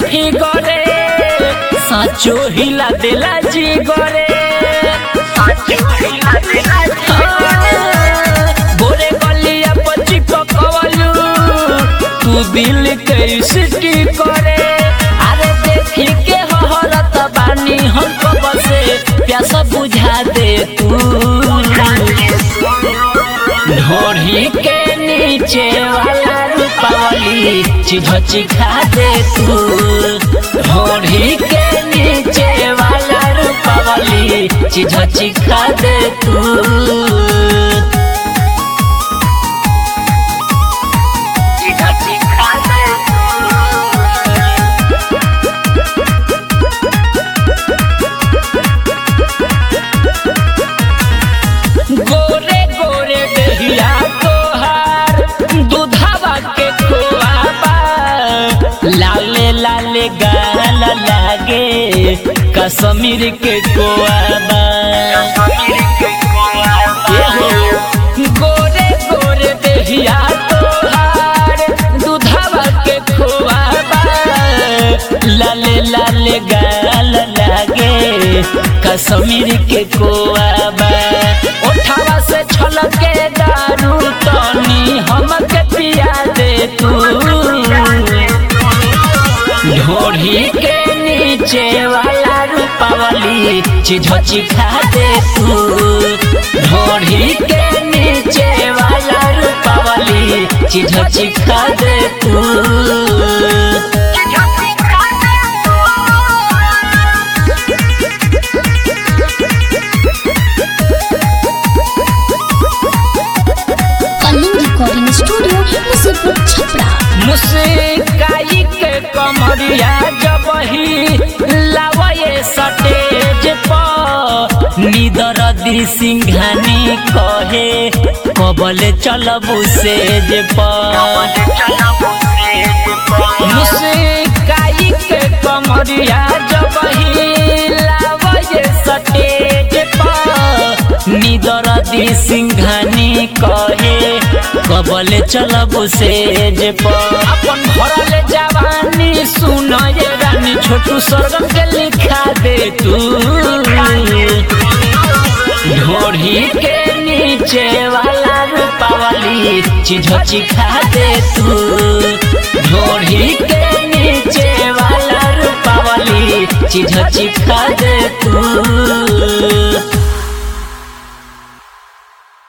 फिगरे साचो हिला देला जी गरे गोरे गलिया पची पकवलू तू दिल कैसे की करे अरे देखी के हहरत बानी हमको बसे प्यास बुझा दे तू ढोढ़ी के नीचे वाला रूपावली चिझची खा दे तू ढोढ़ी के नीचे वाला रूपावली चिझची खा दे तू चिझची खा दे गोरे गोरे दहिया तोहार दूधावा के खोआबा लाले लाले गाल लागे कश्मीर के कोआबा गोरे गोरे दहिया तोहार दूधावा के खोआबा लाले लाले गाल लागे कश्मीर के कोआबा उठावा से छलके दारू तनी हमके पिया दे तू ढोढ़ी के नीचे वाला रूपावली चिझची खा दे तू ढोढ़ी के नीचे वाला रूपावली चिझची खा दे तू कलिंग रिकॉर्डिंग स्टूडियो मुसीपुर छपरा मुस्काई के कमरिया जब ही लावे सटेज पर निदर दी सिंघानी कहे कबल चलबू सेज पर मुस्काई के कमरिया जब ही लावे सटेज पर निदर दी सिंघानी कहे कबल चलबू सेज पर अपन भरल जवानी सुन ये रानी छोटू स्वर्गम के लिखा दे तू ढोढ़ी के नीचे वाला रूपावली चिझची खा दे तू ढोढ़ी के नीचे वाला रूपावली चिझची खा दे तू